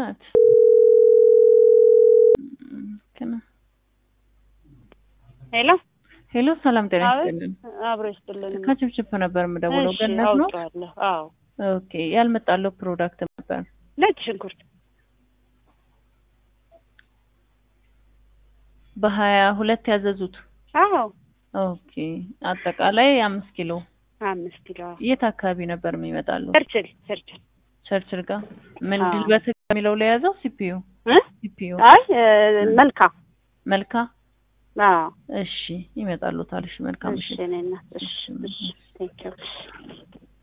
ናት። ገና ሄሎ ሄሎ፣ ሰላም ጤና አቤት። ይስጥልን። አብሮ ይስጥልን። ከችፕችፕ ነበር የምደውለው። እሺ፣ ገነት ነው። አውቀዋለሁ። አዎ ኦኬ፣ ያልመጣለው ፕሮዳክት ነበር። ነጭ ሽንኩርት በሀያ ሁለት ያዘዙት። አዎ ኦኬ፣ አጠቃላይ አምስት ኪሎ። አምስት ኪሎ የት አካባቢ ነበር የሚመጣሉ? ቸርችል ቸርችል ቸርችል ጋር ምን አዎ። ድልበት የሚለው ላይ ያዘው ሲፒዩ እ ሲፒዩ አይ እ፣ መልካም መልካ አዎ እሺ፣ ይመጣሉ ታልሽ መልካም እሺ እሺ እኔ እናት እሺ እሺ። እሺ ቴንኪው